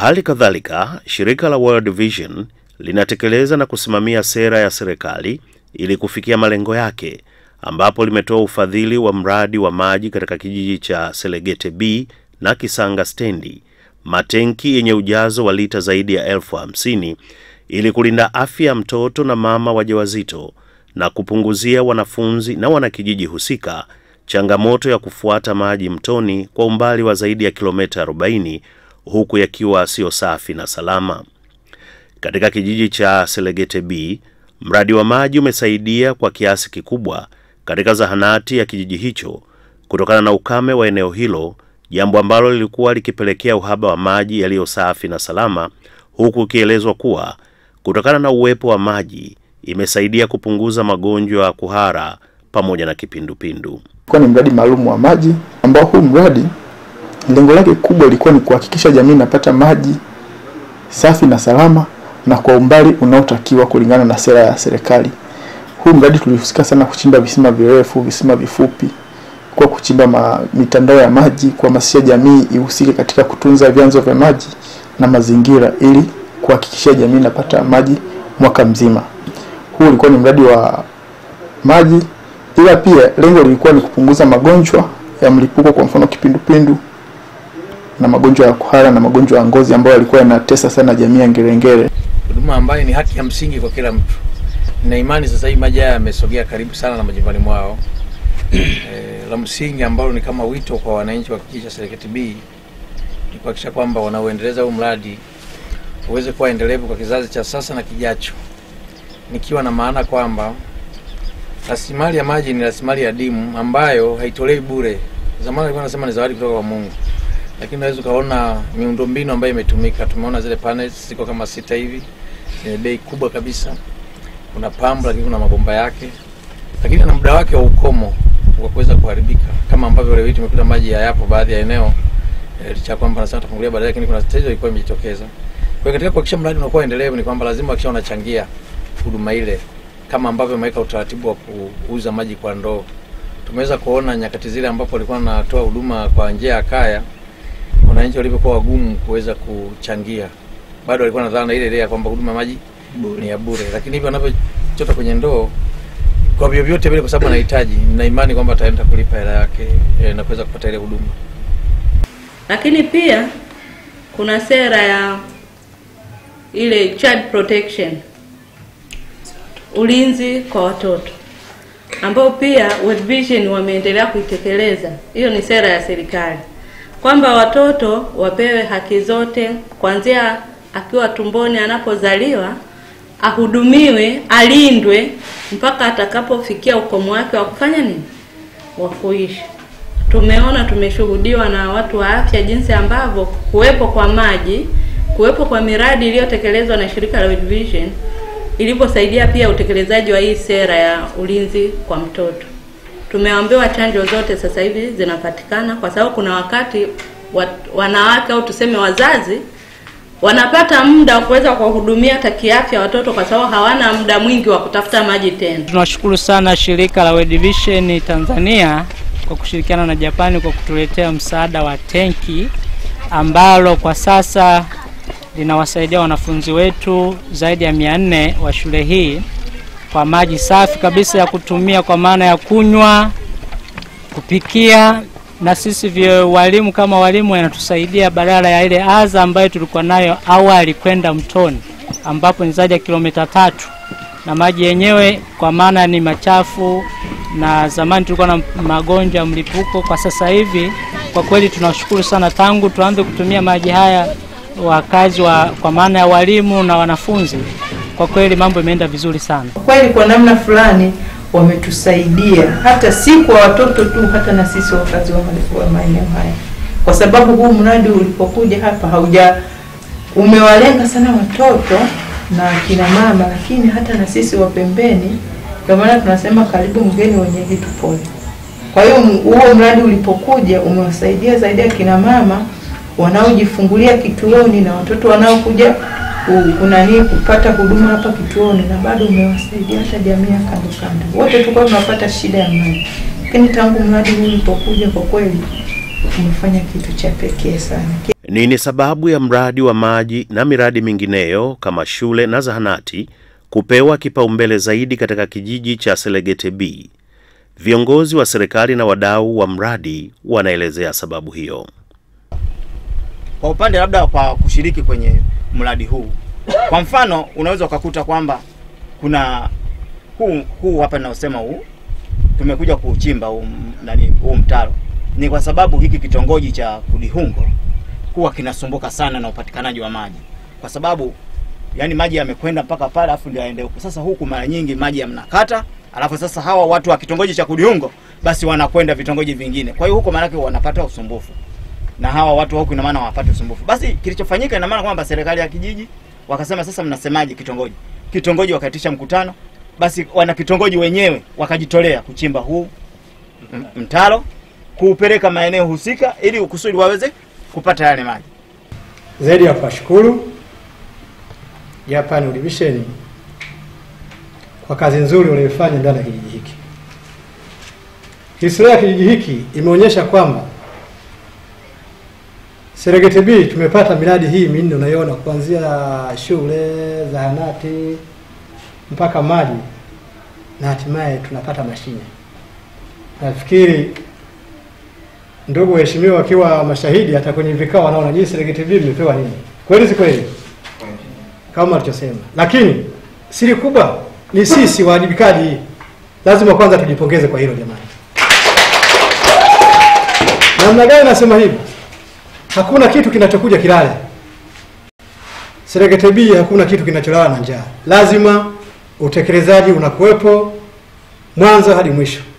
Hali kadhalika, shirika la World Vision linatekeleza na kusimamia sera ya serikali ili kufikia malengo yake, ambapo limetoa ufadhili wa mradi wa maji katika kijiji cha Selegete B na Kisanga Stendi, matenki yenye ujazo wa lita zaidi ya elfu hamsini ili kulinda afya ya mtoto na mama wajawazito na kupunguzia wanafunzi na wanakijiji husika changamoto ya kufuata maji mtoni kwa umbali wa zaidi ya kilomita 40 huku yakiwa sio safi na salama. Katika kijiji cha Selegete B, mradi wa maji umesaidia kwa kiasi kikubwa katika zahanati ya kijiji hicho kutokana na ukame wa eneo hilo, jambo ambalo lilikuwa likipelekea uhaba wa maji yaliyo safi na salama, huku ikielezwa kuwa kutokana na uwepo wa maji imesaidia kupunguza magonjwa ya kuhara pamoja na kipindupindu. Ilikuwa ni mradi maalum wa maji ambao huu mradi lengo lake kubwa ilikuwa ni kuhakikisha jamii inapata maji safi na salama na kwa umbali unaotakiwa kulingana na sera ya serikali. Huu mradi tulihusika sana kuchimba visima virefu, visima vifupi, kwa kuchimba ma, mitandao ya maji, kuhamasisha jamii ihusike katika kutunza vyanzo vya maji na mazingira ili kuhakikisha jamii inapata maji mwaka mzima. Huu ulikuwa ni mradi wa maji, ila pia lengo lilikuwa ni kupunguza magonjwa ya mlipuko, kwa mfano kipindupindu na magonjwa ya kuhara na magonjwa ya ngozi ambayo yalikuwa yanatesa sana jamii ya Ngerengere. huduma ambayo ni haki ya msingi kwa kila mtu. Nina imani sasa hivi maji haya yamesogea karibu sana na majumbani mwao. E, la msingi ambalo ni kama wito kwa wananchi wa kijiji cha Serengeti B ni kuhakikisha kwamba wanaoendeleza huu mradi uweze kuwa endelevu kwa kizazi cha sasa na kijacho, nikiwa na maana kwamba rasilimali ya maji ni rasilimali adimu ambayo haitolewi bure. Zamani alikuwa anasema ni zawadi kutoka kwa Mungu, lakini unaweza ukaona miundombinu ambayo imetumika. Tumeona zile panels ziko kama sita hivi zenye bei kubwa kabisa. Kuna pambu, lakini kuna mabomba yake, lakini na muda wake wa ukomo wa kuweza kuharibika, kama ambavyo leo hii tumekuta maji hayapo baadhi ya eneo eh, licha ya kwamba nasema tafungulia baadaye, lakini kuna tatizo ilikuwa imejitokeza. Kwa hiyo katika kuhakikisha mradi unakuwa endelevu, ni kwamba lazima hakikisha unachangia huduma ile, kama ambavyo imeweka utaratibu wa kuuza maji kwa ndoo. Tumeweza kuona nyakati zile ambapo walikuwa wanatoa huduma kwa njia ya kaya, wananchi walivyokuwa wagumu kuweza kuchangia, bado walikuwa nadhana ile ile ya kwamba huduma ya maji ni ya bure, lakini hivyo wanavyochota kwenye ndoo kwa vyovyote vile, kwa sababu anahitaji, nina imani kwamba ataenda kulipa hela yake e, na kuweza kupata ile huduma. Lakini pia kuna sera ya ile child protection, ulinzi kwa watoto, ambao pia World Vision wameendelea kuitekeleza. Hiyo ni sera ya serikali kwamba watoto wapewe haki zote kuanzia akiwa tumboni anapozaliwa ahudumiwe, alindwe mpaka atakapofikia ukomo wake wa kufanya nini, wa kuishi. Tumeona, tumeshuhudiwa na watu wa afya jinsi ambavyo kuwepo kwa maji, kuwepo kwa miradi iliyotekelezwa na shirika la World Vision ilivyosaidia pia utekelezaji wa hii sera ya ulinzi kwa mtoto. Tumeambiwa chanjo zote sasa hivi zinapatikana, kwa sababu kuna wakati wat, wanawake au tuseme wazazi wanapata muda wa kuweza kuwahudumia hata kiafya watoto kwa sababu hawana muda mwingi wa kutafuta maji tena. Tunashukuru sana shirika la World Vision Tanzania kwa kushirikiana na Japani kwa kutuletea msaada wa tenki ambalo kwa sasa linawasaidia wanafunzi wetu zaidi ya mia nne wa shule hii kwa maji safi kabisa ya kutumia kwa maana ya kunywa, kupikia na sisi vya walimu kama walimu yanatusaidia badala ya ile adha ambayo tulikuwa nayo awali kwenda mtoni ambapo ni zaidi ya kilomita tatu, na maji yenyewe kwa maana ni machafu, na zamani tulikuwa na magonjwa ya mlipuko. Kwa sasa hivi kwa kweli tunashukuru sana, tangu tuanze kutumia maji haya wakazi wa, kwa maana ya walimu na wanafunzi, kwa kweli mambo imeenda vizuri sana. kweli kwa namna fulani wametusaidia hata si kwa watoto tu, hata na sisi wakazi wa wa maeneo haya, kwa sababu huu mradi ulipokuja hapa hauja umewalenga sana watoto na kina mama, lakini hata na sisi wa pembeni. Ndio maana tunasema karibu mgeni wenyeji tupone. Kwa hiyo m- huo mradi ulipokuja umewasaidia zaidi akina mama wanaojifungulia kituoni na watoto wanaokuja ku- kunani kupata huduma hapa kituoni, na bado umewasaidia hata jamii ya kando kando. Wote tulikuwa tunapata shida ya maji, lakini tangu mradi huu ulipokuja, kwa kweli umefanya kitu cha pekee sana. Nini sababu ya mradi wa maji na miradi mingineyo kama shule na zahanati kupewa kipaumbele zaidi katika kijiji cha Selegete B? Viongozi wa serikali na wadau wa mradi wanaelezea sababu hiyo. Kwa upande labda kwa kushiriki kwenye mradi huu, kwa mfano unaweza ukakuta kwamba kuna huu huu hapa ninaosema huu tumekuja kuuchimba huu, m- nani huu mtaro ni kwa sababu hiki kitongoji cha Kudihungo huwa kinasumbuka sana na upatikanaji wa maji, kwa sababu yani maji yamekwenda mpaka pale afu ndio yaende huku. Sasa huku mara nyingi maji yamnakata, alafu sasa hawa watu wa kitongoji cha Kudihungo basi wanakwenda vitongoji vingine, kwa hiyo huko maanake wanapata usumbufu na hawa watu wa huku, ina maana hawapati usumbufu. Basi kilichofanyika ina maana kwamba serikali ya kijiji wakasema, sasa mnasemaje kitongoji? Kitongoji wakaitisha mkutano, basi wana kitongoji wenyewe wakajitolea kuchimba huu m- mtaro kuupeleka maeneo husika ili kusudi waweze kupata yale maji. Zaidi ya kuwashukuru Japan World Vision kwa kazi nzuri walioifanya ndani ya kijiji hiki. Historia ya kijiji hiki imeonyesha kwamba Serengeti B tumepata miradi hii minne unaiona, kuanzia shule, zahanati mpaka maji na hatimaye tunapata mashine. Nafikiri ndugu waheshimiwa wakiwa mashahidi hata kwenye vikao wanaona jinsi Serengeti B imepewa nini. Kweli si kweli? Kama alichosema. Lakini siri kubwa ni sisi wajibikaji. Lazima kwanza tujipongeze kwa hilo jamani. Namna gani nasema hivi? Hakuna kitu kinachokuja kilale. Serengeti B hakuna kitu kinacholala na njaa. Lazima utekelezaji unakuwepo mwanzo hadi mwisho.